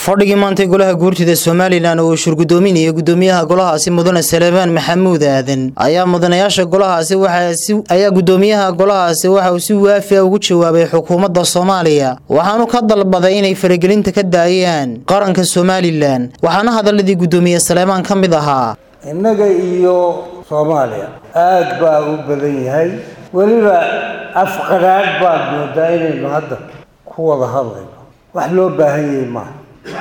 fadhigii maantay golaha guurtida somalilan oo uu shurgudoominayay gudoomiyaha golahaasi mudane salebaan maxamuud aadan ayaa mudanayaasha golahaasi ayaa gudoomiyaha golahaasi waxa uu si waafi a ugu jawaabay xukuumadda soomaaliya waxaanu ka dalbaday inay faragelinta ka daayaan qaranka somalilan waxaana hadaladii gudoomiye saleebaan ka mid ahaa innaga iyo soomaaliya aad baa u badan yahay weliba afqadhaadh baad moodaa inaynu hadda ku wada hadlayno wax loo baahan yahay maaha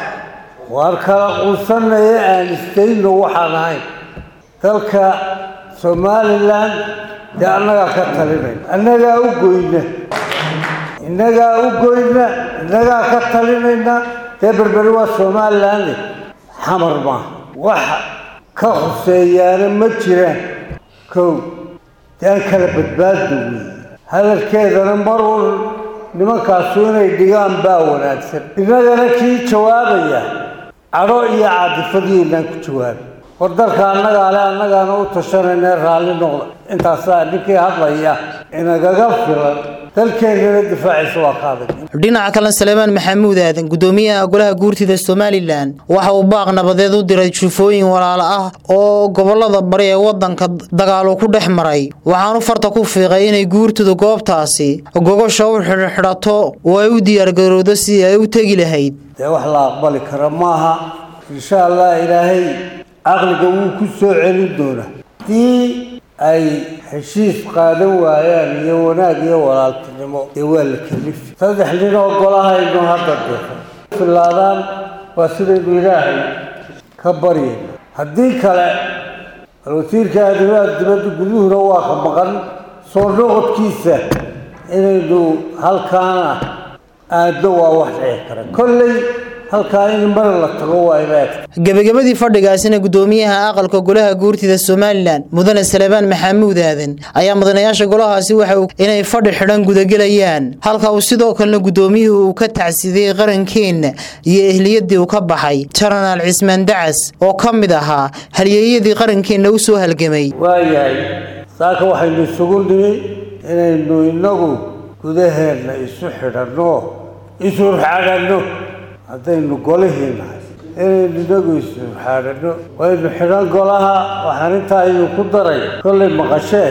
waar kala quusanaya aan istayno waxaan ahayn dalka somalilan dee annagaa ka talinayna annagaa u goyna innagaa u goyna innagaa ka talinayna dee berberi waa somaliland xamar maaha wax ka khuseeyaana ma jiraan kow dee aan kala badbaaddo wey hadalkeedana mar un nimankaasu inay dhigaan baa wanaagsan innagana kii jawaabaya cadho iyo caadifadiinaan ku jawaabay war dalka annagaa le annagaana u tashanayna raalli noqda intaasaa ninkii hadlaya inagaga filan dalkeennana difaaciisa waa ka adag dhinaca kale salebaan maxamuud aadan gudoomiyaha golaha guurtida somalilan waxa uu baaq nabadeed u diray jufooyin walaalo ah oo gobolada bari ee wadanka dagaalu ku dhex maray waxaanu farta ku fiiqay inay guurtidu goobtaasi gogosha u xidhxidhato oo ay u diyaargarowdo sidii ay u tegi lahayd dee wax la aqbali kara maaha insha allah ilaahay caqliga wuu ku soo celin doonaa haddii ay heshiis qaadan waayaan iyo wanaag iyo walaaltinimo dee waa la kalifi saddex nin oo golahaynu hadda deeqo filaadaan waa sidaynu ilaahay ka baryayna haddii kale wasiirka arrimaha dibadda guduhuna waa ka maqan soo noqodkiisa inaynu halkaana aaddo waa wax dhici kara kolley halkaa in mar la tago waa inaag gebagabadii fadhigaasina gudoomiyaha aqalka golaha guurtida somalilan mudane salebaan maxamuud aadan ayaa mudanayaasha golahaasi waxa inay fadhi xidhan gudagelayaan halka uu sidoo kalena gudoomiyuhu uu ka tacsidiyey qarankeenna iyo ehliyadii uu ka baxay janaraal cismaan dacas oo ka mid ahaa halyeeyadii qarankeenna u soo halgamay waayahay saaka waxaynu isugu nimi inaynu innagu gudaheenna isu xidhanno isurxadhanno haddaynu golihii nahay inaynu inagu isurxadhanno waynu xidhan golaha waxaan intaa idinku daray kollay maqashee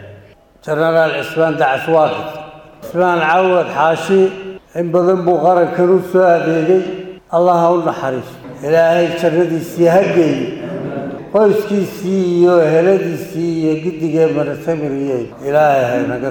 jenaraal cismaan dacas waa dhintay cismaan cawad xaashi in badan buu qarankan u soo adeegay allah ha u naxariiso ilaahay jannadiisii ha geeyo qoyskiisii iyo eheladiisii iyo giddigee marasamiriyey ilaahay haynaga